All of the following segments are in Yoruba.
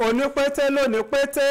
onípété lóní pété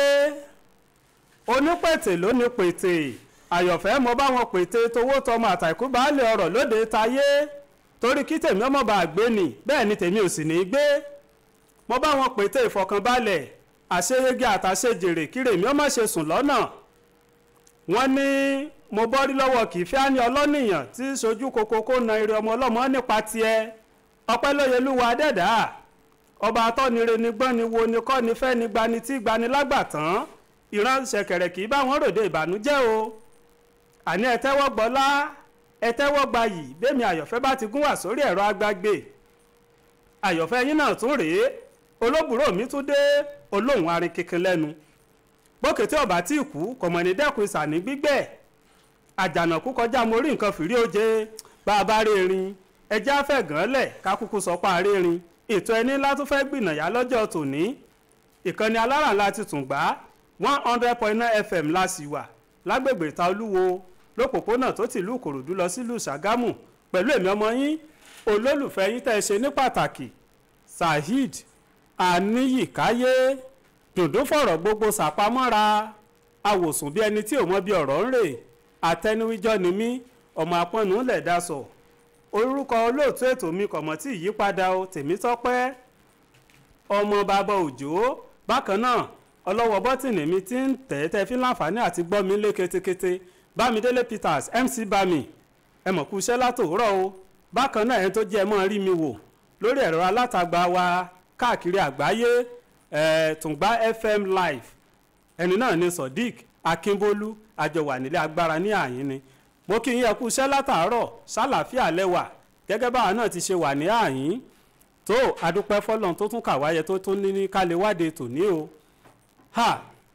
onípètè lóní pété àyọ̀fẹ́ mo bá wọn pété towó tọmọ àtàkù baálé ọ̀rọ̀ lóde tayé torí kí tèmi ọmọ bá gbé ni bẹ́ẹ̀ ni tèmi ò sì ní í gbé mo bá wọn pété ìfọkànbalẹ̀ àṣeyege àtàṣejèrè kírèmí ọmọ ṣe sùn lọ́nà wọ́n ní mo bọ́rí lọ́wọ́ kì í fẹ́ ní ọlọ́nìyàn tí sojú koko kó na eré ọmọ ọlọ́mọ nípa tiẹ̀ ọpẹ́ lóyelúwa dẹ́dà ọba atọ́nire ni gbọ́n ni wo ni kọ́ ni fẹ́ ni gbani tí gbani lágbàtán ìran ṣẹ̀kẹ̀rẹ̀ kì í bá wọn ròde ìbànújẹ́ o àní ẹ tẹ́wọ́ gbọ́lá ẹ tẹ́wọ́ gbayì bẹ́mi àyọ̀fẹ́ bá ti gún wà sórí ẹ̀rọ agbágbé àyọ̀fẹ́ yín náà tún rèé olóbùrò mi tún dé olóhùn arin kíkin lẹ́nu gbókètè ọ̀bà tí ì kú kọ̀mọ̀ní dẹ́kun ìsàní gbígbẹ́ àjànàkú kọjá mo rí nǹkan fìrí oje bá a bá rí erin ẹjẹ́ afẹ́ gan lẹ̀ ká kúkú sọ pa rí erin ètò ẹni ńlá tó fẹ́ gbìnàyà lọ́jọ́ tòní ìkànnì alárànlá ti tún gbá one hundred point nine fm la sì wà lágbègbè ìta olúwo lópòpónà tó tìlú ìkòròdú lọ sílùú ṣàgámù pẹ̀lú èmi ọmọ yín olólùfẹ́ yín tẹ́ ẹ ṣe ní pàtàkì saheed aníyíkáyé dùndún fọ̀rọ̀ gbogbo ṣàpamọ́ra awòsùn bí ẹni tí ò mọ bí ọ̀rọ̀ ń rè àtẹnuwíjọ́ ni mí ọmọ apọ́nù lẹ̀ dasọ orúkọ olóòtú ètò mi kọ̀mọ́ tí ìyípadà o tèmítọ́pẹ́ ọmọ bàbá òjò bákan náà ọlọ́wọ́ bọ́tìnì mi ti ń tẹ̀ tẹ́ fi láǹfààní àti gbọ́ mi lé ketekete bámidélé peters mc bami ẹ mọ̀ kú iṣẹ́ látòwúrọ̀ o bákan náà ẹni tó jẹ́ ẹ mọ́ rí mi wò lórí ẹ̀rọ alátagbà wa káàkiri àgbáyé ẹ̀ tùngbà fm live ẹni náà ni sodiq akínbólú àjọwà nílé agbára ní àyín ni mo kí yín ẹ kú iṣẹ́ látàárọ̀ sálàáfíà lẹ́wà gẹ́gẹ́ báwa náà ti ṣe wà ní àyín tó adúpẹ́ fọlọ́n tó tún kàwáyé tó tún ní ní kálẹ̀ wáde tòní o ha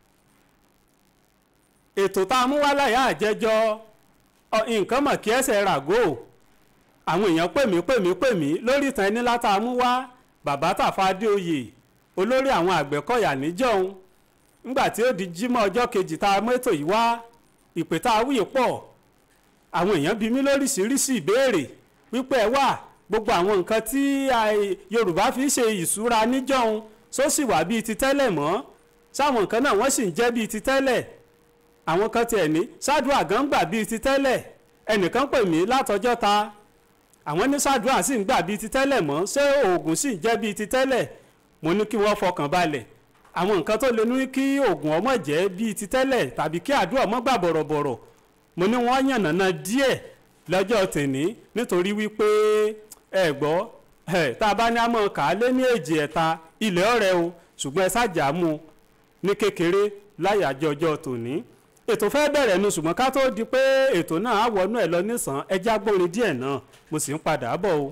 ètò tá a mú wá láyà àjẹjọ nǹkan mọ̀ kí ẹsẹ̀ ràgó àwọn èèyàn pè mí pè mí pè mí lórí ìtàn ẹni látà mú wá bàbá tàfà adéoyè olórí àwọn àgbẹ̀kọ̀yà níjọ́un ńgbà tí ó di jímọ̀ ọjọ́ kejì tá a mú ètò yìí wá ìpè tá a wúyè pọ̀ àwọn èèyàn bí mí lóríṣiríṣi ìbéèrè wípé ẹ wà gbogbo àwọn nǹkan tí yorùbá fi ṣe ìṣúra níjọ́un só sì wà bíi ti tẹ́lẹ̀ mọ́ sáwọn nǹkan náà wọ́n sì ń jẹ́ bíi ti tẹ́lẹ̀ àwọn kan tiẹ̀ ní ṣáàdùà gan gbà bíi ti tẹ́lẹ̀ ẹnìkan pè mí látọjọ́ ta àwọn ní ṣáàdùà sì ń gbà bíi ti tẹ́lẹ̀ mọ́ ṣé oògùn sì ń jẹ́ bíi ti tẹ́lẹ̀ mo ní kí wọ́n fọkàn balẹ̀ àwọn nǹkan tó lè ní kí oògùn ọmọ jẹ́ bíi ti tẹ́lẹ̀ tàbí kí àdúrà ọmọ gbà bọ̀rọ̀bọ̀rọ̀ mo ní wọ́n yànnàná díẹ̀ lọ́jọ́ tèní nítorí wípé ẹ gbọ́ ẹ tá a bá ní àmọ́ kà á lé ní èjì ẹ̀ta ilẹ̀ ọ̀rẹ́ o ṣùgbọ́n ẹ ṣáàjà mú ní kékeré láyàjọ ọjọ́ tòní ètò fẹ́ bẹ̀rẹ̀ nu ṣùgbọ́n ká tó di pé ètò náà á wọnú ẹ̀ lọ nísàn ẹjẹ́ agbórin díẹ̀ náà mo sì ń padà bọ̀ o.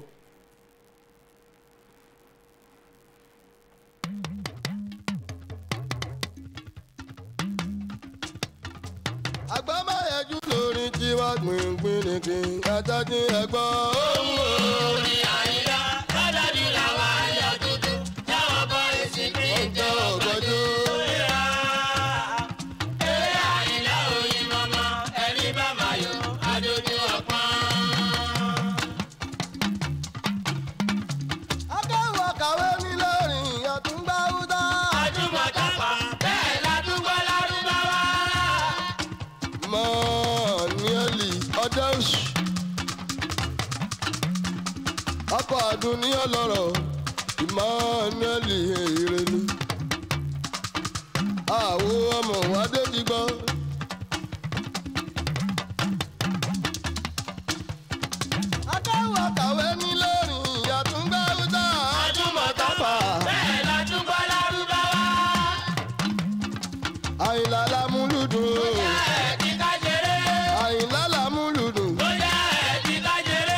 agbámáyẹjú lórí tiwa gbìngbìn nìkín ajájí ẹgbọ́. ohun orin àyíká lọ́dọọdún làwọn ayọ̀ dúdú táwọn bọ́ èsì bí ìjọ ògbójú. eré àyíká oyin mọ́mọ́ ẹni bá máa yọ adójú ọpọ́n. akẹ́wọ̀ kàwé ní lórin àtúngbà wúdà. ajúmọ̀ tápà bẹ́ẹ̀ ládùúgbò lárúbáwá. mọ́ níẹ́lì ọjọ́ oṣù. ọkọ̀ àdùn ní ọlọ́rọ̀ ìmọ̀ọ́nẹ́lì èrè ni. àwo ọmọ wádé ti gbọ́. akẹ́wọ̀ kàwé ní lórin àtúngbà wúdà. ajúmọ̀ tápà bẹ́ẹ̀ ládùúgbò lárúbáwá. àyìnlá lámúlùdùn. bóyá ẹ̀ ti ká jẹrẹ. àyìnlá lámúlùdùn. bóyá ẹ̀ ti ká jẹrẹ.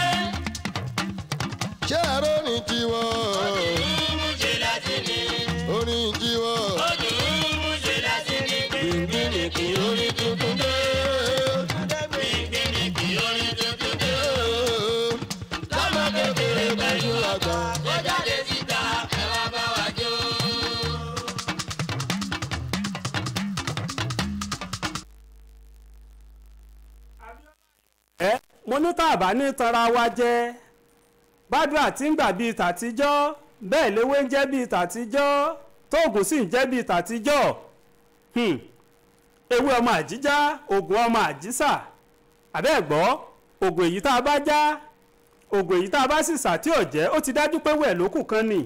ṣé ẹ̀rọ ní tiwọn. Dùrú ṣe láti ní. orin tiwọn. Ó dùrú ṣe láti ní. Gbìngbìnìkì orí tuntun dé. Gbìngbìnìkì orí tuntun dé. Lọ́mọ kékeré pẹ̀lú àgbà. Ó jáde síta ẹ wá bá wa jó. ẹ mo ní tá a bá ní tanra wa jẹ bádùá tí ń gbà bíi tàtijọ́ bẹ́ẹ̀ léwé ń jẹ́ bíi tàtijọ́ tóògùn sì ń jẹ́ bíi tàtijọ́ Hmm. ewé ọmọ àjíjá oògùn ọmọ àjísà àbẹ́ẹ̀gbọ́ oògùn èyí tá a bá já oògùn èyí tá a bá sì sà tí ò jẹ́ ó ti dájú pé wẹ̀ lókù kan nì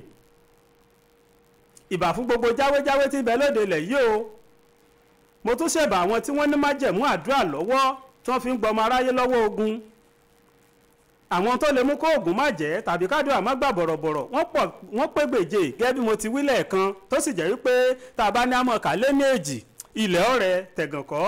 ìbà fún gbogbo jáwéjáwé tí ń bẹ lóde ilẹ̀ yìí o mo tún ṣẹ̀bà àwọn tí wọ́n ní májẹ̀mú àdúrà lọ́wọ́ tí wọ́n fi ń gbọmọ aráyé lọ́wọ́ ogun àwọn tó lè mú kó oògùn má jẹ́ tàbí kádùá má gbà bọ̀rọ̀bọ̀rọ̀ wọ́n pọ̀ wọ́n pé gbèjè gẹ́gẹ́ bí mo ti wí lẹ́ẹ̀kan tó sì jẹ́ wípé tá a bá ní àmọ́ kà lé ní èjì ilẹ̀ ọ̀rẹ́ tẹ̀gànkọ́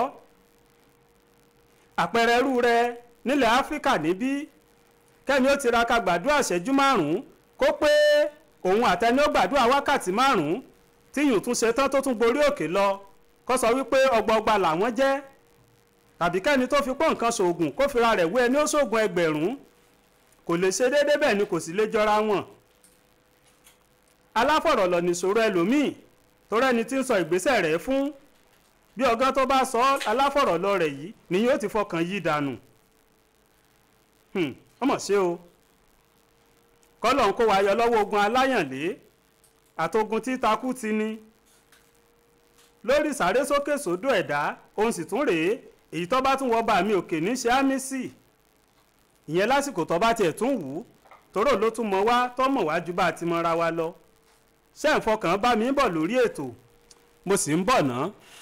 àpẹẹrẹ irú rẹ nílẹ̀ áfíríkà níbí kẹ́mi ó tiraka gbàdúrà ṣẹ́jú márùn-ún kó pé òun àtẹni ó gbàdúrà wákàtí márùn-ún tíyùn tún ṣe tán tó tún gorí òkè lọ kó sọ wípé ọgbọọgba làwọn jẹ́ tàbí kẹ́ni tó fi pọ́ nǹkan ṣoògùn kó fira rẹ̀ wé ẹni ó ṣoògùn ẹgbẹ̀rún kò lè ṣe déédéé bẹ́ẹ̀ ni kò sì lè jọra wọn. aláfọ̀rọ̀lọ̀ nìṣòro ẹlòmíì tó rẹ́ni tí ń sọ ìgbésẹ̀ rẹ̀ fún bí ọgán tó bá sọ aláfọ̀rọ̀lọ̀ rẹ̀ yìí ni yóò ti fọkàn yí dànù. ọmọ ṣé o kọ́lọ̀ ń kó wa yọ lọ́wọ́ ogun aláyànlé àtogun tí takú ti ní lórí sáré sókè sódò ẹ̀dá òun sì tún rèé èyí tó bá tún wọ bá mi òkè ní ṣe á mí sí ìyẹn lásìkò tó bá tiẹ̀ tún wù ú tóró ló tún mọ wá tó mọ̀ wá ju bá a ti mọra wa lọ ṣé ń fọkàn bá mi bọ̀ lórí ètò mo sì ń bọ̀ ná.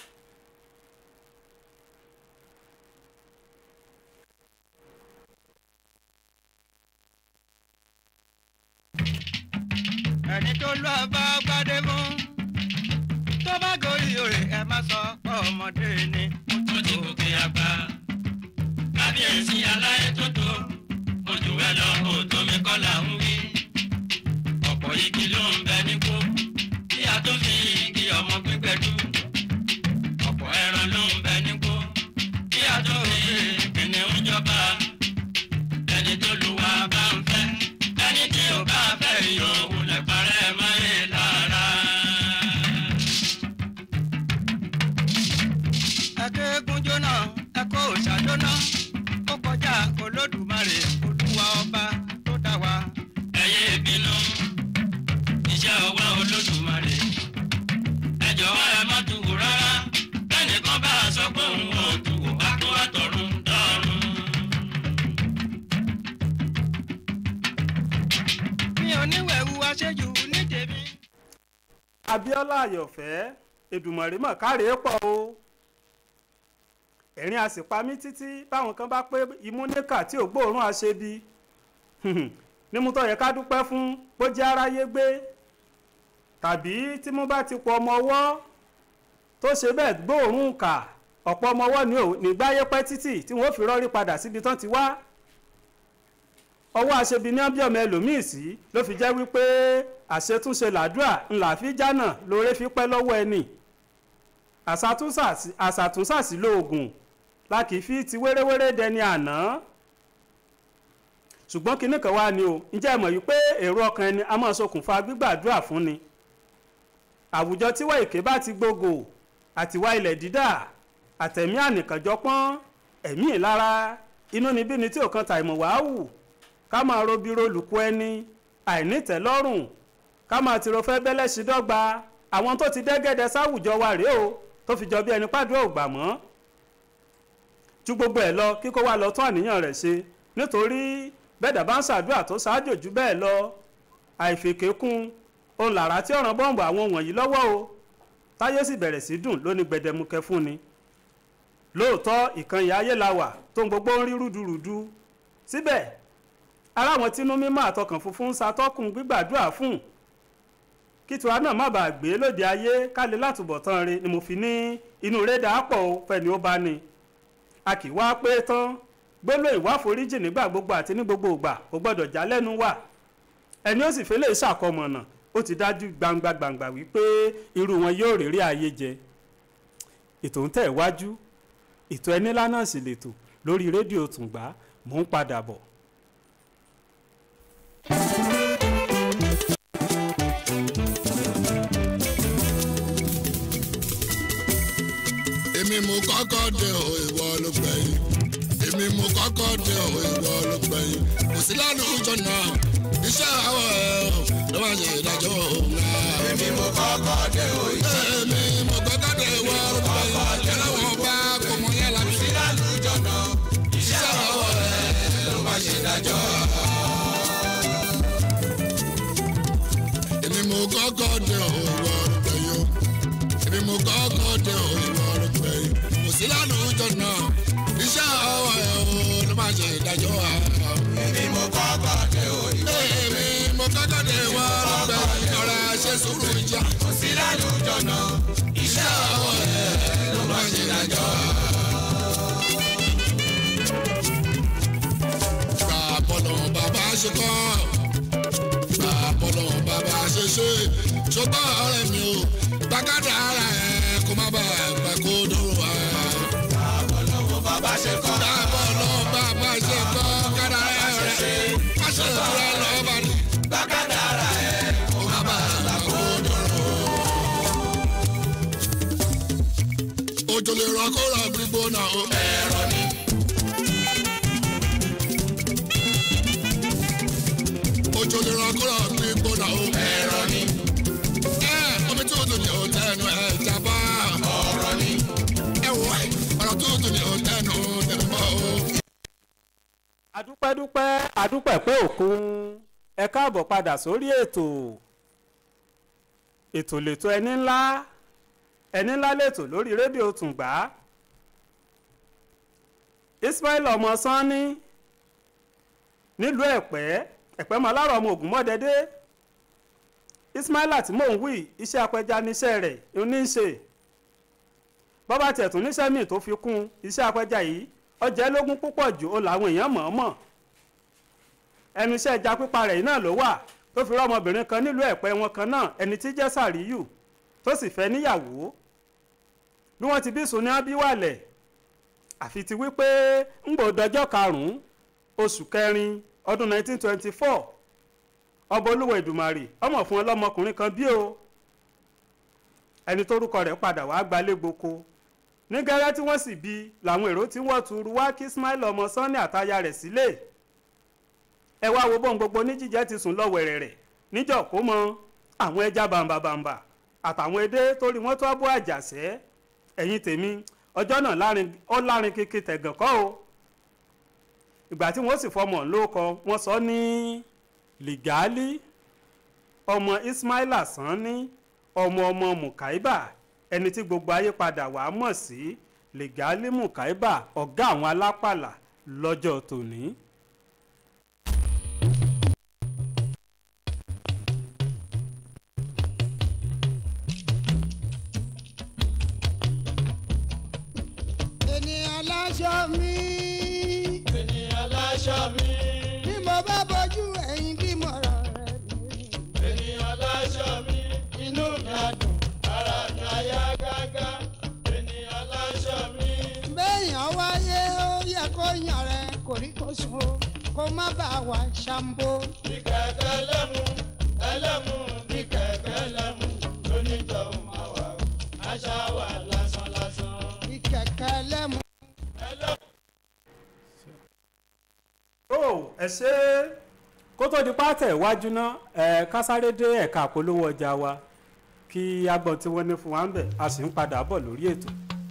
ẹni tó lọ bá gbadé mú tó bá gorí òrè ẹ má sọ pé ọmọdé ni. tó ti gòkè àgbà kábíyèsí aláyé tó tó ojú ẹ lọ kó tómi kọ́ là ń wí ọ̀pọ̀ igi ló ń bẹ nígbó kí a tó fi igi ọmọ gbígbẹ dú ọ̀pọ̀ ẹran ló ń bẹ nígbó kí a tó fi kìnìún jọba ẹni tó lu wa bá ń fẹ́ ẹni tí ò bá fẹ́ yóò wulẹ̀ parẹ́ máyé lára. ẹkẹ́gun jóná ẹkọ́ òòṣà jóná ó kọjá olódùmarè olúwa ọba tó dá wa. ẹyẹ ìbínú iṣẹ́ ọwọ́ olódùmarè ẹ jọ̀wọ́ ẹ má tu wò rárá bẹ́ẹ̀nìkan bá a sọ pé òun ò tu wò bá kó àtọ̀run dọ́run. mi ò níwẹ̀wù aṣẹ́jú ní tèmi. abiola ayọ̀fẹ́ èdùmọ̀rè mọ̀ káre pọ̀ o ẹ̀rín a sì pa mí títí báwọn kan bá pé imú níkà tí ò gbóòórùn àṣebi nímú tó yẹ ká dúpẹ́ fún bó jẹ́ aráyé gbé tàbí tí mo bá ti pọ̀ ọmọ ọwọ́ tó ṣe bẹ́ẹ̀ gbóòórùn kà ọ̀pọ̀ ọmọ ọwọ́ ni ò ní gbáyé pẹ́ títì tí wọ́n fi rọ́rí padà síbi tán ti wá ọwọ́ àṣebi ní ọbí ọmọ ẹlòmíì sí ló fi jẹ́ wípé àṣetúnṣe làdúrà ńlá fi jánà lóore fi pẹ́ lọ́wọ́ ẹni àṣàtúnṣàsí lóògùn la kì í fi ti wéréwéré dẹni àná ṣùgbọ́n kinní kan wá ni o ǹjẹ́ ẹ mọ̀ yìí pé èrò ọkàn ẹni a máa ṣokùnfà gbígbàdúrà fún ni àwùjọ tíwọ́ èké bá ti gbogbo àtiwá ilẹ̀ dídà àtẹ̀mí ànìkànjọpọ́n ẹ̀mí ìlara inú níbí ni tí ò kan tàìmọ̀ wàá wù ká máa robi rolùkú ẹni àìnítẹ̀lọ́rùn ká máa tìrò fẹ́ bẹ́lẹ́ sí dọ́gba àwọn tó ti dẹ́gẹ́dẹ́ sáwùjọ wa rèé o tó fi jọ bí ẹni pàdúrà ò gbà mọ́ ju gbogbo ẹ̀ lọ kíkó wa lọ tún àníyàn rẹ̀ ṣe nítorí bẹ́ẹ̀dà bá ń ṣàdúrà tó ṣáájò jù bẹ́ẹ̀ lọ àìfèkékún òun làrá tí ọ̀ràn bọ́ǹbù àwọn wọ̀nyí lọ́wọ́ o táyé sì bẹ̀rẹ̀ sí dùn lóní gbẹdẹmukẹ fún ni lóòótọ́ ìkànnì ayé la wà tó ń gbogbo ń rí rúdurùdu síbẹ̀ ara àwọn tínú mímọ́ àtọkàn funfun ń ṣàtọ́kùn gbígbàdúrà fún kí tiwa náà má bàa gbé lóde ayé kálẹ̀ látúbọ̀tán re ni mo fi ní inú rẹ̀ dà pọ̀ o fẹ́ni ó bá ní a kì í wá pé tán gbólóhùn ìwà foríjì nígbà gbogbo àti ní gbogbo ìgbà kò gbọ́dọ̀ já lẹ́nu wà ẹni ó sì fẹ́ lè ṣàkọmọ̀nà ó ti dájú gbangba gbangba wípé irú wọn yóò rírí ayé jẹ ètò ń tẹ̀ wájú ètò ẹni lánàá sì lètò lórí rédíò tùǹgbà mò ń padà bọ̀. èmi mú kọ́kọ́ dé o ìwọ ló gbẹ̀yìn èmi mú kọ́kọ́ dé o ìwọ ló gbẹ̀yìn kò sí lánàá ọjọ́ náà iṣẹ́ àwọn ẹ̀ ló máa ṣe ìdájọ́ òun. èmi mo kọ́kọ́ dé o. èmi mo kọ́kọ́ dé wọ orúkọ yìí. ẹlẹ́wọ̀n bá kò mọ yàrá mi. lálùjọ náà iṣẹ́ àwọn ẹ̀ ló máa ṣe ìdájọ́. èmi mo kọ́kọ́ dé o ìwọ orúkọ yìí. èmi mo kọ́kọ́ dé o ìwọ orúkọ yìí. kò sí lálùjọ náà iṣẹ́ àwọn ẹ̀ ló máa ṣe ìdájọ́. èmi mo kọ́kọ́ dé òní. èmi mo kọ́kọ́ dé wọ orúkọ yìí. ọ̀rẹ́ ṣe sùúrù ìjà. kò sí lálùjọ náà iṣẹ́ àwọn ẹ̀ ló máa ṣe ìdájọ́. Bàbọ̀lọ̀ bàbá ṣe kọ́. Bàbọ̀lọ̀ bàbá ṣe ṣe. Ṣùgbọ́n ọ̀rẹ́ mi ò gbàgádà ara ẹ̀ kó má bàa gbà kó dòrò wá. àbọ̀lọ́wọ́ bàbá ṣe kọ́. Bàbọ̀lọ̀ bàbá ṣe kọ́ kádà rẹ̀ rẹ̀. Má ṣe tura lọ́ba ní gbàgádàrà ẹ̀ kó má bàa gbà kó dòrò. Òjò lè rọ kó rọ gbígbóná o. ẹ̀rọ ni. Òjò lè rọ kó rọ gbígbóná o. ẹ̀rọ ni. Ẹ omi tó dùn ní òtẹ́nu ẹ̀ jábá. ọ̀rọ̀ ni. Ẹ wọ ọ̀rọ̀ tó dùn ní òtẹ́nu tẹ̀lé mọ́ o. adúpẹ́dúpẹ́ adúpẹ́ pé òkun ẹ káàbọ̀ padà sórí ètò ètò lètò ẹni ńlá ẹni ńlá lètò lórí rédíò tùǹgbà Ismail ọmọ sanni nílùú ẹ̀pẹ́ ẹ̀pẹ́ malárọ̀ ọmọ ògúnmọ́dẹ́dẹ́ Ismaila tí mò ń wí iṣẹ́ apẹja níṣẹ́ rẹ̀ ní í ṣe bọ́bá tiẹ̀ tún níṣẹ́ míì tó fi kún iṣẹ́ apẹja yìí ọjà ẹlógún púpọ̀ jù ó làwọn èèyàn mọ̀ọ́mọ̀ ẹnu iṣẹ́ ẹja pípa rẹ̀ yìí náà ló wà tó fi rọ́mọbìnrin kan nílùú ẹ̀pẹ́ wọn kan náà ẹni tí jẹ́ sàríyù tó sì fẹ́ níyàwó bí wọ́n ti bí sùn ní abíwálẹ̀ àfi ti wípé ń gbò dọjọ́ karùn-ún oṣù kẹrin ọdún 1924 ọba olúwa ìdùmarè ọmọ fún ọlọ́mọkùnrin kan bí o ẹni tórúkọ rẹ̀ padà wàá gbalé gboko ní gẹ́rẹ́ tí wọ́n sì bí làwọn èrò tí wọ́n tuuru wá kí Ismail ọmọ Sanni àtaya rẹ̀ sílé ẹ wá wo bọ́n gbogbo ní jíjẹ́ ti sùn lọ́wẹ̀rẹ̀ rẹ̀ níjọ́ kó mọ àwọn ẹja bàǹbàbàǹbà àtàwọn edé torí wọ́n tó abọ́ àjàṣẹ́ ẹ̀yìn tèmi ọjọ́ náà lárin ó lárin kékeré tẹ̀gàn kọ́ o ìgbà tí wọ́n sì fọmọ lóko wọ́n sọ ní lìgálí ọmọ Ismaila Sanni ọmọ ọmọ Mukaiba ẹni tí gbogbo ayé padà wàá mọ̀ sí lìgálí Mukaiba ọ̀gá àwọn alápàlà lọ́jọ́ tòní. ènìyàn láṣọ mi ènìyàn láṣọ mi. bí mo bá bójú ẹ̀yìn bí mo rọ̀ rẹ̀ mi. ènìyàn láṣọ mi. inú mi á dùn ara mi á yá gágá. ènìyàn láṣọ mi. béèyàn wáyé ó yẹ kó yàn rẹ kòríkòsùn o kó má bàa wà ṣàǹbó. bí kẹ̀kẹ́ lẹ́mu ẹlẹ́mu bí kẹ̀kẹ́ lẹ́mu lónìjọ́ máa wà ó. àṣà wà lásán lásán. bí kẹ̀kẹ́ lẹ́mu. ó ẹ ṣe kó tó di pátẹ̀ iwájú náà ẹ kásáré dé ẹ̀ka àpolówó ọjà wa kí agbọ̀n tí wọ́n ní fún wa ń bẹ̀ a sì ń padà bọ̀ lórí ètò.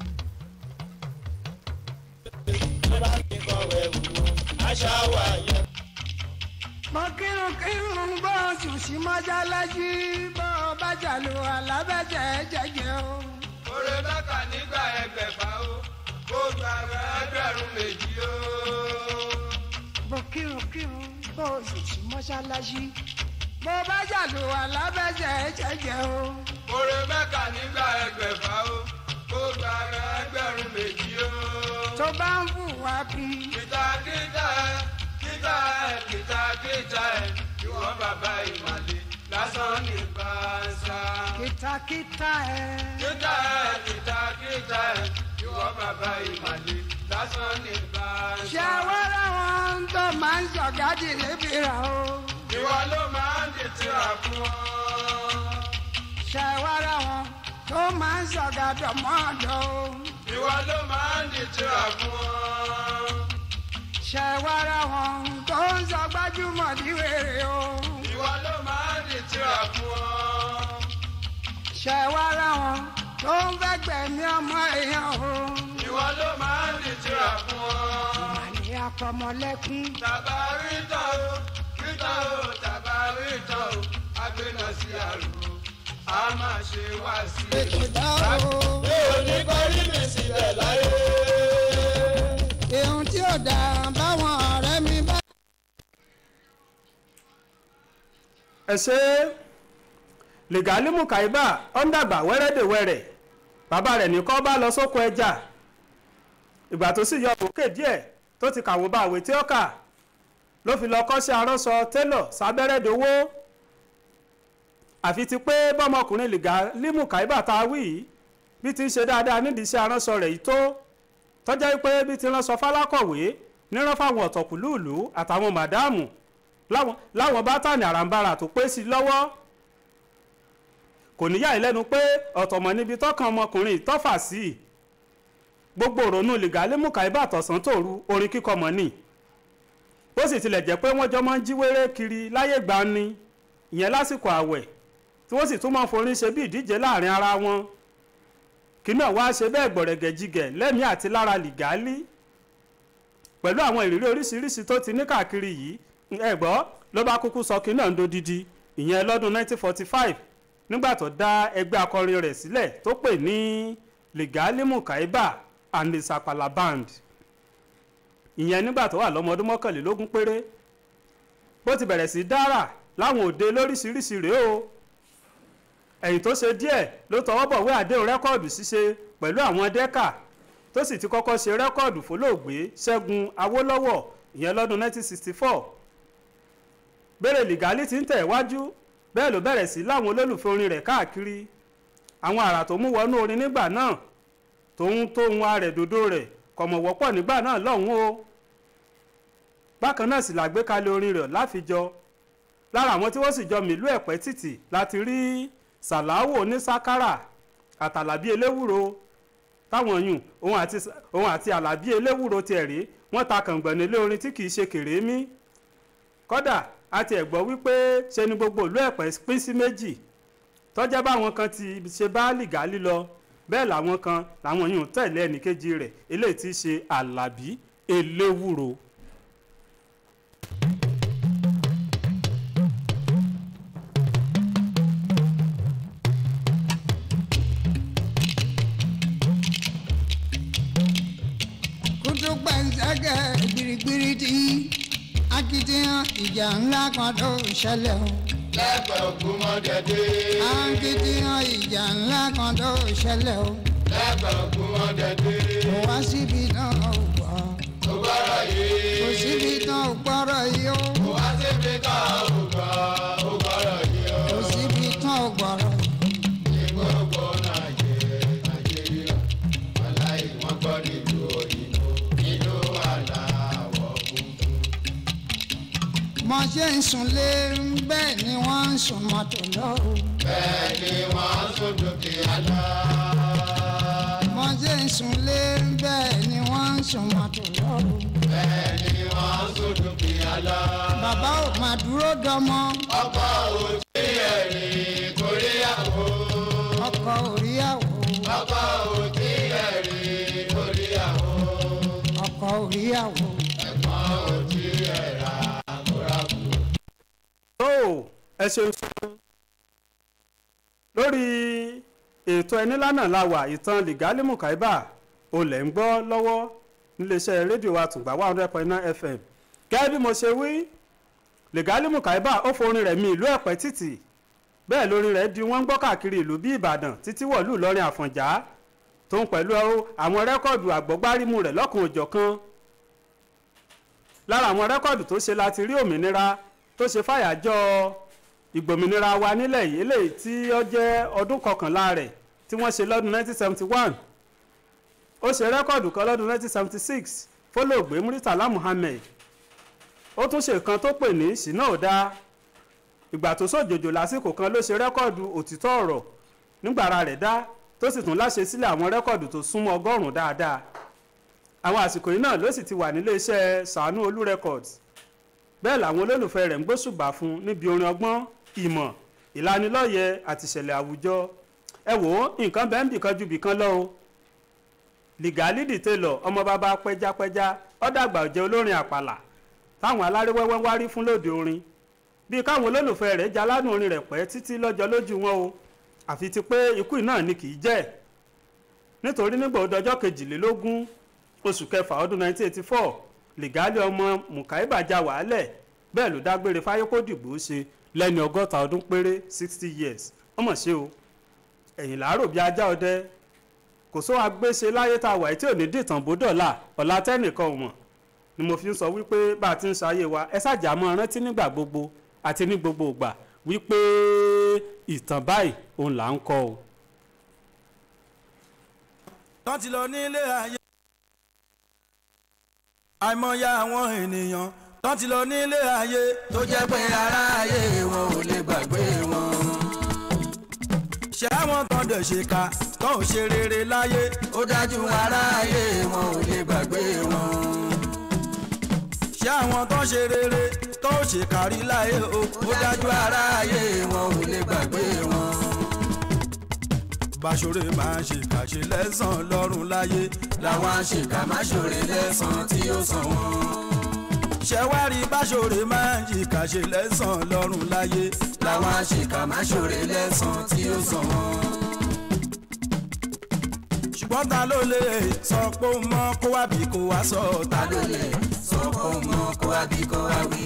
ló bá mi kọ̀wé wù ú. àṣà wà yẹ. mo kírun kírun bó oṣù sí mọ́ṣáláṣí bó o bá jàlù alábẹ́jẹ́ jẹ́jẹ́ o. Oore bákà nígbà ẹgbẹ̀fà o, kó gba ẹgbẹ̀rún méjì o. mo kírun kírun bó oṣù sí mọ́ṣáláṣí bó o bá jàlù alábẹ́jẹ́ jẹ́jẹ́ o. Oore bákà nígbà ẹgbẹ̀fà o, kó gba ẹgbẹ̀rún méjì o. tó bá ń bù wá bí. Kìtà kìtà ẹ, kìtà ẹ, kìtà kìtà ẹ, ìwọ bàbá ìmàlè lásán ní bàṣà. kìtàkìtà ẹ. Kìtà ẹ, kìtà kìtà ẹ, ìwọ bàbá ìmàlè lásán ní bàṣà. ṣé wẹ́rẹ́ wọn tó máa ń ṣọ̀gádì lébi rà o. Ìwọ ló máa ń dìtìrà fún ọ. ṣé wẹ́rẹ́ wọn tó máa ń ṣọ̀gádọ̀ mọ́ọ̀dọ̀ o. ìwọ ló máa ń dìtìrà fún ọ. ṣẹ̀wárà wọn tó ń sọ gbajúmọ̀ ní wèrè o. ìwọ ló máa ń di tíra fún ọ. ṣẹ̀wárà wọn tó ń fẹ́ gbẹ̀mí ọmọ èèyàn o. ìwọ ló máa ń di tíra fún ọ. màlẹ́ akọmọlẹ́kún. tàbá rí tán o rí tán o tàbá rí tán o agbéná sí àrùn a máa ṣe wá sí i. ètò dá o. mi ò ní parí mi sílẹ̀ láyé. èhun tí ò dáa báwọn ọ̀rẹ́ mi bá. ẹ ṣe lìgálímù kàìbà ó ń dàgbà wẹ́rẹ́dẹ̀wẹ́rẹ́ bàbá rẹ̀ ní kọ́ bá lọ sóko ẹja ìgbà tó sì yọ òkè díẹ̀ tó ti kàwé bá àwé tí ó kà ló fi lọ kọ́ṣẹ́ aránṣọ télọ̀ sábẹ́rẹ́ dowó àfi ti pé bọ́mọkùnrin lìgálímù kàìbà tá a wí yìí bí ti ń ṣe dáadáa nídìí iṣẹ́ aránṣọ rẹ̀ yìí tó tọ́jà pé bí ti ránṣọ fálákọ̀wé nírán fáwọn ọ̀tọ̀kùlúùlú àtàwọn màdáàmù láwọn láwọn bátànì àràǹbarà tó pé sí i lọ́wọ́ kò níyà ìlẹ́nu pé ọ̀tọ̀mọ̀ níbi tọ́kàn ọmọkùnrin ìtọ́fà sí i gbogbo òrònú lìgálímù kàíbà tọ̀sán tòru orin kíkọ mọ̀ ni ó sì tilẹ̀ jẹ́ pé wọ́n jọ máa ń jí wéré kiri láyé gbani ìyẹn lásìkò àwẹ̀ tí wọ́n sì tún máa ń forin ṣe bí ìdíje láàrin ara wọn kí náà wá ṣe bẹ́ẹ̀ gbọ̀rẹ̀gẹ̀jigẹ̀ lẹ́mìí àti lára lìgálí pẹ̀lú àwọn ìrírí oríṣiríṣi tó ti ní káàkiri yìí ẹ gbọ́ ló bá kúkú sọ kí náà ń dodidi ìyẹn lọ́dún 1945 nígbà tó dá ẹgbẹ́ akọrin rẹ̀ sílẹ̀ tó pè ní Ligalimu Kaiba and the Sapala Band ìyẹn nígbà tó wà lọ́mọ ọdún mọ́kànlélógún péré bó ti bẹ̀rẹ̀ sí dára láwọn òde lóríṣiríṣi rèé o ẹ̀yìn tó ṣe díẹ̀ ló tọwọ́ bọ̀wé àdéhùn rẹ́kọ́ọ̀dù ṣíṣe pẹ̀lú àwọn dẹ́kà tó sì ti kọ́kọ́ ṣe rẹ́kọ́ọ̀dù fólóògbé Ṣẹ́gun Awólọ́wọ̀ ìyẹn lọ́dún 1964 bẹ́rẹ̀ lìgálí ti ń tẹ̀ wájú bẹ́ẹ̀ ló bẹ̀rẹ̀ sí láwọn olólùfẹ́ orin rẹ̀ káàkiri àwọn àrà tó mú wọnú orin nígbà náà tóun tóun arẹ̀ dòdò rẹ̀ kọ̀mọ̀ wọ́pọ̀ nígbà náà lọ́hùn o bákan náà sì làgbékalẹ̀ orin rẹ̀ láfijọ́ lára àwọn tí wọ́n sì jọ mìlú ẹ̀pẹ́ títì láti rí sàláwò ní sákárà àtàlàbí eléwúro táwọn yùn òun àti òun àti àlàbí eléwúro tiẹ̀ rí wọ́n ta kàngbọ̀n ilé orin tí kì í ṣe kèrémí kódà àti ẹ̀gbọ́ wípé ṣe ni gbogbo ìlú ẹ̀pẹ́ pín sí méjì tọ́jà báwọn kan ti ṣe bá lìgálí lọ bẹ́ẹ̀ làwọn kan làwọn yìí ń tẹ̀lé ẹnìkejì rẹ̀ eléyìí tí í ṣe àlàbí eléwúro. kútú gbẹ̀ǹsẹ̀gẹ̀ gbirigbiri tí akitiyan ìjà ńlá kan tó ṣẹlẹ̀ o. lẹ́pẹ̀ ògùn mọ́dẹ̀dẹ́. akitiyan ìjà ńlá kan tó ṣẹlẹ̀ o. lẹ́pẹ̀ ògùn mọ́dẹ̀dẹ́. kò wá síbi náà ò gbọ́. kò gbọ́dọ̀ yìí. kò síbi náà ò gbọ́rọ̀ yìí o. kò wá síbi kan ò gbọ́ ò gbọ́dọ̀ yìí o. kò síbi náà ò gbọ́rọ̀. ní gbogbo nàìjíríà nàìjíríà aláì wọ́n gbọ́ nílùú òyìnbó nílùú aláwọ̀ funfun. mo ṣe ń sunlé bẹ́ẹ̀ ni wọ́n ń sun mọ́tò lọ o. bẹ́ẹ̀ ni wọ́n tún dúkìá lọ. mo ṣe ń sunlé bẹ́ẹ̀ ni wọ́n ń sun mọ́tò lọ o. bẹ́ẹ̀ ni wọ́n tún dúkìá lọ. bàbá ò máa dúró dọmọ ọkọ òtí ẹ̀rìn kóríyàwó. ọkọ òríyàwó ọkọ òtí ẹ̀rìn kóríyàwó. ọkọ òríyàwó. ẹ̀gbọ́n òtí ẹ̀rà kórakù. tó ẹ ṣeun fún lórí ètò ẹni lánàá la wà ìtàn Ligalimu Kaiba olè ń gbọ́ lọ́wọ́ níléeṣẹ́ rédíò wa tùgbà one hundred point nine fm gẹ́gẹ́ bí mo ṣe wí Ligalimu Kaiba ó forin rẹ̀ mi ìlú ẹ̀pẹ́ títì bẹ́ẹ̀ lórin rẹ̀ di wọ́n ń gbọ́ káàkiri ìlú bí Ìbàdàn títí wọ̀lú Ìlọrin Àfọ̀njá tó ń pẹ̀lú àwọn rẹ́kọ̀dù àgbọ̀gbárímù rẹ̀ lọ́kùn òjọ̀kan lára àwọn rẹ́kọ̀dù tó ṣe láti rí òmìnira tó ṣe fàyàjọ́ ìgbòmìnira wa nílẹ̀ yìí eléyìí tí ó jẹ́ ọdún kọkànlá rẹ̀ tí wọ́n ṣe lọ́dún 1971 ó ṣe rẹ́kọ̀dù kan lọ́dún 1976 fólóògbé Muritala Muhammed ó tún ṣe kan tó pè ní ṣìnà òdá ìgbà tó sòjòjò lásìkò kan ló ṣe rẹ́kọ̀dù òtítọ́ ọ̀rọ̀ nígbàrà rẹ̀ dá tó sì tún láṣẹ sílẹ̀ àwọn rẹ́kọ̀dù tó súnmọ́ ọgọ́rùn-ún dáadáa àwọn àsìkò yìí náà ló sì ti wà nílé iṣẹ́ sàánú olú records bẹ́ẹ̀ làwọn olólùfẹ́ rẹ̀ ń gbóṣùbà fún níbi orin ọgbọ́n ìmọ̀ ìlanilọ́yẹ̀ àti ìṣẹ̀lẹ̀ àwùjọ ẹ wò ó nǹkan bẹ́ẹ̀ ń bìkan ju bìkan lọ o lìgálídì télọ̀ ọmọ bàbá pẹ́jápẹ́já ọ̀dàgbà ọ̀jẹ̀ olórin àpàlà táwọn aláréwẹ́wẹ́ ń wárí fún lóde orin bíi káwọn olólùfẹ́ rẹ̀ jaládùn orin rẹ̀ pẹ́ títí lọ́jọ́ lójú wọn o àfi ti pé ikú náà ni kì í jẹ́ nítorí nígbà ọdọjọ́ kejìlélógún oṣù kẹfà ọdún 1984 lìgálí ọmọ mùkáíbà já wàhálẹ̀ bẹ́ẹ̀ ló dágbére fáyé kó dìbò ṣe lẹ́ni ọgọ́ta ọdún péré 60 years ọmọ ṣe o ẹ̀yìn làárò bíi ajá ọdẹ kò sóhun agbéṣe láyé tá a wà tí ò ní dìtàn bó dọ̀là ọ̀la tẹ́nìkan ò mọ̀ ni mo fi ń sọ wípé bá a ti ń ṣayé wa ẹ ṣàjà mọ́ rántí nígbà gbogbo àti ní gbogbo ìgbà wípé ìtàn báyìí òun là ń kọ o. tán ti lọ nílé ayé. àìmọye àwọn ènìyàn tán ti lọ nílé ayé tó jẹ́ pé ará ayé wọn ò lè gbàgbé wọn. ṣé àwọn kan dẹ̀ ṣe ká tán ò ṣe rere láyé ó dájú ará ayé wọn ò lè gbàgbé wọn. ṣé àwọn tán ṣe rere tó ṣe kárí láyé o ó dájú ará ayé wọn ò lè gbàgbé wọn báṣọrẹ máa ń ṣèkà ṣe lẹ́sàn lọ́rùn láyé làwọn àṣekà máa ṣòre lẹ́sàn tí ó sàn wọ́n. ṣẹ̀wárí báṣọrẹ máa ń ṣèkà ṣe lẹ́sàn lọ́rùn láyé làwọn àṣekà máa ṣòre lẹ́sàn tí ó sàn wọ́n. ṣùgbọ́n ta ló lè sọ pé ó mọ kó wá bí kó wá sọ ta ló lè sọ pé ó mọ kó wá bí kó wá wí.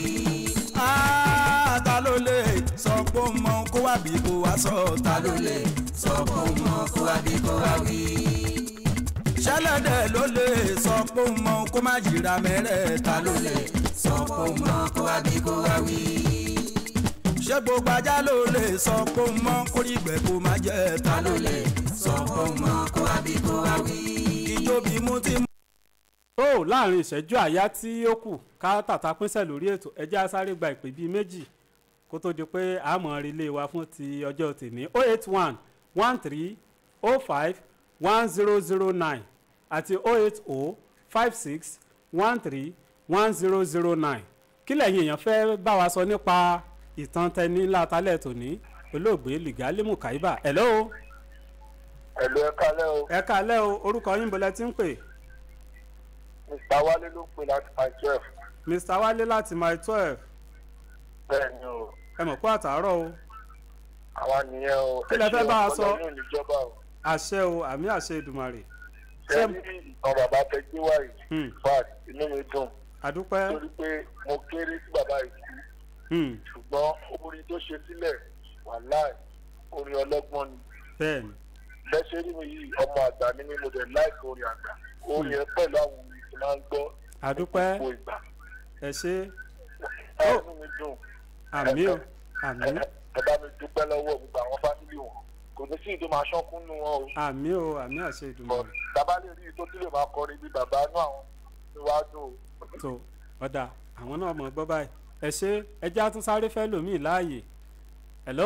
ta ló lè sọ pé ó mọ kó wá bí kó wá sọ ta ló lè sọ pé ó mọ kó wá bí kó wá wí. ṣẹlẹ̀dẹ̀ ló lè sọ pé ó mọ kó má jìra mẹ́rẹ̀ẹ́ta ló lè sọ pé ó mọ kó wá bí kó wá wí. ṣé gbogbo ajá ló lè sọ pé ó mọ kó rí ìgbẹ́ kó má jẹ́ ta ló lè sọ pé ó mọ kó wá bí kó wá wí. ìjó bí mú ti mú. tó láàrin ìṣẹ́jú àyá tí ó kù ká tàtà pínṣẹ̀ lórí ètò ẹjẹ́ á sáré gba ìpè bíi méjì kó tó di pé àmọ́ relé wa fún ti ọjọ́ tèmi 081 one three oh five one zero zero nine àti oh eight oh five six one three one zero zero nine kí lẹ́yìn èèyàn fẹ́ bá wa sọ nípa ìtàn tẹni látàlẹ̀ tòní olóògbé lìgálí mùkáíbà hello. ẹ̀lú ẹ kálẹ́ o. ẹ kálẹ́ o orúkọ yín bọ́lẹ̀ tí ń pè. mr wálé ló pè láti my twelve. mr wálé láti my twelve. bẹ́ẹ̀ ni o. ẹ mọ̀ kó àtàárọ̀ o àwa nìyẹn o. Kí lẹ fẹ́ bá a sọ? ọlọ́run níjọba o. àṣẹ o àmì àṣẹ ìdùmarè. ṣé ní ìtàn bàbá tẹ gbé wá yìí. Hmm. fat inú mi dùn. àdúpẹ́ torí pé mo kéré sí bàbá yìí kú. Hmm, ṣùgbọ́n orin tó ṣe sílẹ̀ wàláì orin ọlọ́gbọ́n ni. bẹ́ẹ̀ ni bẹ́sẹ̀ rí mi yìí ọmọ àgbà ni mí mo dẹ̀ láìpẹ́ orin àgbà. orin ẹ pẹ̀lú àwọn orin tí máa ń gbọ́ àdúpẹ́ gbogbo ìgbà. ẹ ṣe ẹ inú mi dùn. àmì o àmì ẹ ẹ bá mi dúpẹ́ lọ́wọ́ gbogbo àwọn fámìlì wọn kò ní sí ìdó máa ṣọ́kún nù wọn o. àmì o àmì àṣẹ bọ̀ ìdùmarè. bàbá lè rí tó tún lè máa kọrin bí bàbá inú àwọn níwájú o. tó ọ̀dà àwọn náà mọ̀ gbọ́ báyìí ẹ ṣe ẹjẹ́ á tún sáré fẹ́ lòmíì láàyè hello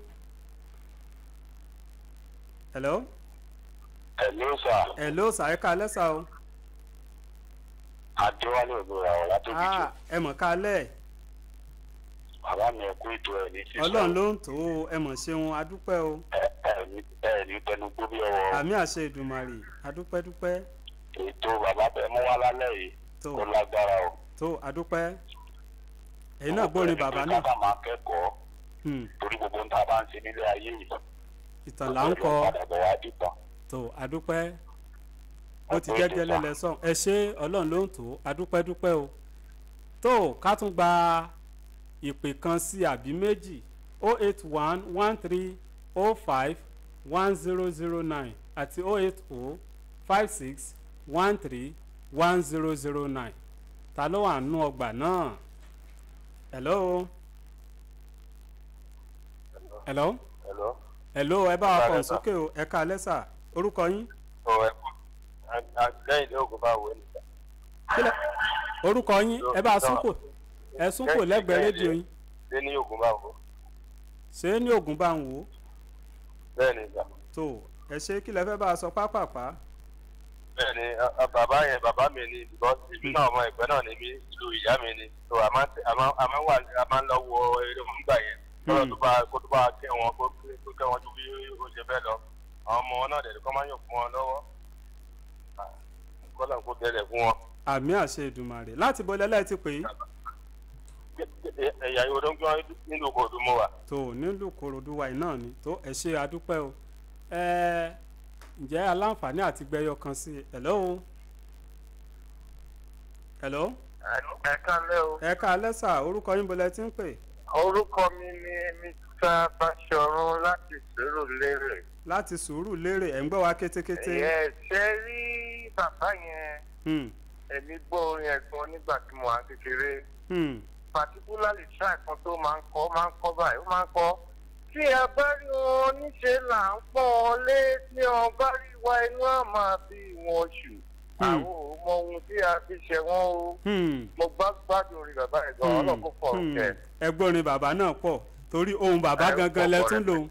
hello ẹ̀lú sà hello sàyẹ́ká lẹ́sà o adéwálé ògbóra ọ̀ látòkì ah ẹ mọ̀ kálẹ̀ bàbá mi ẹ kú ètò ẹ̀ ní sísọ ọlọ́run ló ń tó o ẹ mọ̀ ṣeun adúpẹ́ o ẹ ní tẹnu gbó bí ọwọ́ àmì àṣẹ ìdùmarè adúpẹ́ dúpẹ́ ètò bàbá bẹ mú wá lálẹ́ yìí tó ó lágbára o. tó adúpẹ́ èyí náà gbórin bàbá náà ká máa kẹ́kọ̀ọ́ Hmm, torí gbogbo ń ta bá ń ṣe nílé ayé yìí. ìtàn là ń kọ padà bọ̀ wá dìtàn. tó adúpẹ́ bó ti jẹ́ gẹ́lẹ́ lẹ́sàn ẹ ṣe ọlọ́run ló ń tó adúpẹ́ dúpẹ́ o tó ká tún gba ìpè kan sí àbí méjì o eight one one three o five one zero zero nine àti o eight o five six one three one zero zero nine ta ló wà nínú ọgbà náà hello hello Hello. hello ẹ bá wa Ẹ kàn káalẹ́ sà. sókè o ẹ ká lẹ́sà orúkọ yín. ọ ẹ kú lẹ́yìn ilé ogun bá wọ ẹnìkan. kílẹ̀ orúkọ yín ẹ bá a súnkò ẹ súnkò lẹ́gbẹ̀ẹ́ rédíò yín ṣé ní ogun bá wọ. ṣé ní oògùn bá ń wò ó bẹ́ẹ̀ ni ìgbà. tó ẹ ṣe kílẹ̀ fẹ́ bá a sọ pápápá bẹ́ẹ̀ ni a- a- bàbá yẹn bàbá mi ni because ìlú náà ọmọ ẹ̀gbẹ́ náà ni mí ìlú ìyá mi ni so a máa ń tẹ- a máa a máa ń wà a máa ń lọ wo eré wọn gbà yẹn lọ́dọ̀ tó bá kó tó bá kẹ́ wọn kó kó kẹ́ wọn ju bí ó ṣe fẹ́ lọ àwọn ọmọ wọn náà dẹ̀ kọ́ máa ń yàn fún wọn lọ́wọ́ kọ́lá kó bẹ̀rẹ̀ fún wọn. àmì àṣẹ ìdùmarè láti bọ́ lẹ́lẹ́ ti pè é ẹ̀yà ìwòdó ń gbọ́ nínú kòtò mọ́ wa. tó nílùú korodu wa iná ni tó ẹ ṣe adúpẹ́ o ẹ ǹjẹ́ aláǹfààní àti gbẹyọ kan sí i hello hello ẹ kálẹ́ o. ẹ ká lẹ́sà orúkọ yín bọ́lẹ̀ tí ń pè orúkọ mi ni mr bashorun láti sèrò lérè. láti sùúrù lérè ẹ̀ ń gbọ́ wa kétékété ẹ ṣe rí bàbá yẹn Hmm, èmi gbọ́ orin ẹ̀gbọ́n nígbà tí mo wà kékeré hmm, particularly track kan tó máa ń kọ́ máa ń kọ́ báyìí ó máa ń kọ́ tí a bá rí wọn níṣẹ́ là ń pọ́n ọ lé tí wọn bá rí wa inú á máa bí wọn ṣù Hmm. àwọn ò mọ ohun tí a fi ṣe wọn o hmm, mo gbá gbádùn orin bàbá yẹn gan hmm, ọlọ́kùn pọ̀ hmm. kẹ́ ẹgbọ́nrin bàbá náà pọ̀ torí ohun bàbá gangan lẹ tún lòun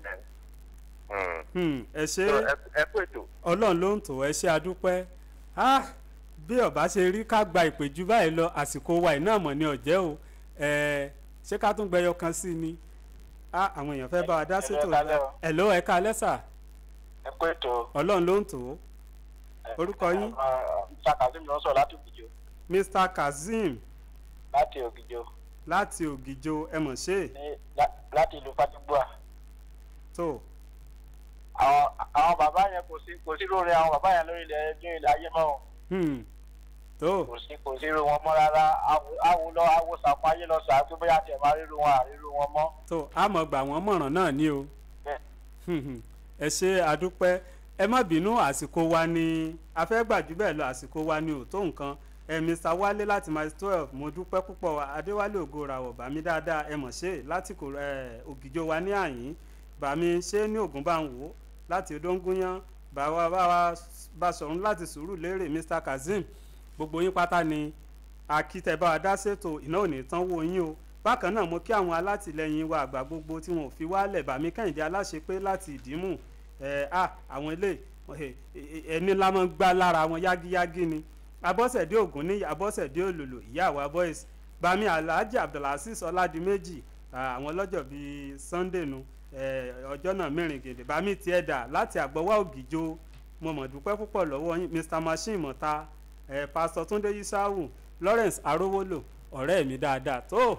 Hmm, ẹ ṣe ẹ kú ètò. ọlọ́run ló ń tò ẹ ṣe adúpẹ́ Ah, bí ọba ṣe rí ká gba ìpèjú báyìí lọ àsìkò wa iná mọ̀ ní ọ̀jẹ́ o Eh, ṣé ká tún gbẹyọ kan sí ni Ah, àwọn èèyàn fẹ́ bá wa dá sétò ẹ kálẹ́ o. ẹ̀ ló ẹ ká lẹ́sà ẹ kú ètò. ọlọ́run ló ń tò ó Orúkọ yín? mr kazeem ló ń sọ láti ògìjọ Mr Kazeem láti ògìjọ láti ògìjò ẹ mọ̀ ṣe ní láti ìlú fatigbua. tó àwọn àwọn bàbá yẹn kò sí kò sí lórí àwọn bàbá yẹn lórí ilẹ̀ ní ilẹ̀ ayé mọ́ o. Hmm, tó kò sí kò sí irú wọn mọ́ rárá Awo- awo lọ awo sàpọ̀ ayé lọ sàá tó bóyá tiẹ̀ máa ríru wọn àríru wọn mọ́. tó a mọ̀ gbà wọ́n mọ̀ràn náà ní o Bẹ́ẹ̀. ẹ ṣe àdúpẹ́ ẹ má bínú àsìkò wa ni a fẹ́ gbà jù bẹ́ẹ̀ lọ àsìkò wa ni ò tó nǹkan ẹ mr wálé láti my twelve mo dúpẹ́ púpọ̀ adéwálé ògo ràwọ̀ bàmí dáadáa ẹ mọ̀ ṣe láti kò ẹ ògìjọ wa ní àyín bàmí ṣe ní ògùn bá ń wò láti odóńgúnyán bàwa bàwa bá sọ̀run láti sùúrù lérè mr kazeem gbogbo yín pátá ni akitẹ bá wa dá ṣètò iná ò ní tán wò yín o bákan náà mo kí àwọn alátìlẹyìn wa àgbà gbogbo tí wọn ò fi wálẹ̀ bàmí kẹ́hìndé aláṣepé láti ìdímù ẹ à àwọn ilé ẹni ńlá máa ń gbá lára wọn yágíyágí ni abọ́sẹ̀dé ògùn ní abọ́sẹ̀dé òlòlò ìyá àwa boys bami alhaji abdulhasis ọládìméjì àwọn ọlọ́jọ́ bíi sunday nu eh, ọjọ́ náà mẹ́rin gèdè bami tiẹ̀ dà láti àgbọ̀wá ògìjó mo mọ̀ dúpẹ́ púpọ̀ lọ́wọ́ yín mr machine mọ̀ta eh, pastor túndé yisau lawrence arówólò ọ̀rẹ́ mi dáadáa tó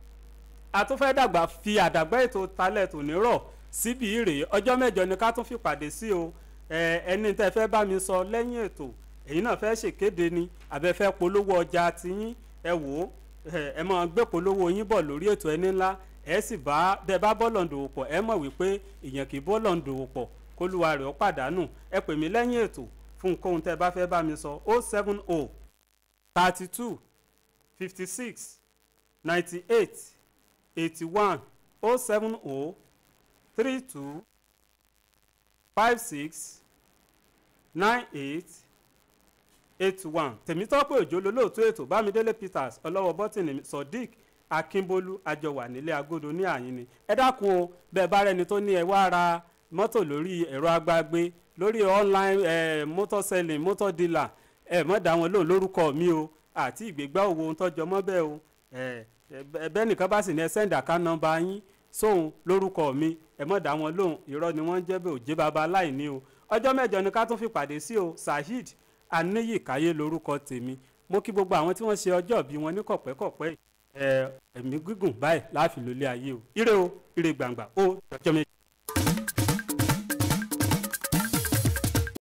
a tún fẹ́ dàgbà fi àdàgbà ètò talẹ̀ tò ní rọ̀ síbi ìrè ọjọ́ mẹ́jọ ni ká tún fi pàdé sí o Eh, ẹni tẹ́ fẹ́ bá mi sọ lẹ́yìn ètò èyí náà fẹ́ ṣèkéde ni àbẹ fẹ́ polówó ọjà tiyín ẹ wò ó ẹ ẹ máa gbé polówó yín bọ̀ lórí ètò ẹni ńlá ẹ sì bá bẹ bá bọ́ọ̀lù ń dòwò pọ̀ ẹ mọ̀ wípé èèyàn kì í bọ́ọ̀lù ń dòwò pọ̀ kólúwa rẹ̀ ó pàdánù ẹ pè mí lẹ́yìn ètò fún nǹkan tẹ́ bá fẹ́ bá mi sọ o seven o thirty two fifty six ninety eight eighty one o seven o three two five six nine eight eight one tèmítọ́pẹ́ òjò lólóòtú ètò bámidélé peters ọlọ́wọ́ bọ́tìnì sodiq akínbólú àjọwà nílé agodo ní àyín ni ẹ dákun o bẹ́ẹ̀ bá rẹni tó ní ẹ wá ra mọ́tò lórí ẹ̀rọ agbágbé lórí online eh, motor selling motor dealer ẹ mọ̀ dá wọn lóhùn lórúkọ mi o àti ìgbégbá òwò ohun tọ́jọ́ mọ́ bẹ́ẹ̀ o ẹ̀bẹ́ nìkan bá sì ní ẹ sẹ́ńdà ká nọ́mbà yín sóhun lórúkọ mi ẹ mọ̀ dá wọn lóhùn irọ́ ni wọ́n ń jẹ́ bẹ́ẹ̀ òjé baba aláìní o ọjọ́ mẹ́jọ ni ká tún fi pàdé sí o saheed aníyìkáyé lórúkọ tèmi mo kí gbogbo àwọn tí wọ́n ṣe ọjọ́ bí wọn ní kọ̀pẹ́kọ̀pẹ́ ẹ ẹ̀mí gígùn báyìí láàfin lólé ayé o ire o ire gbàngbà ó jọjọ́ méjì.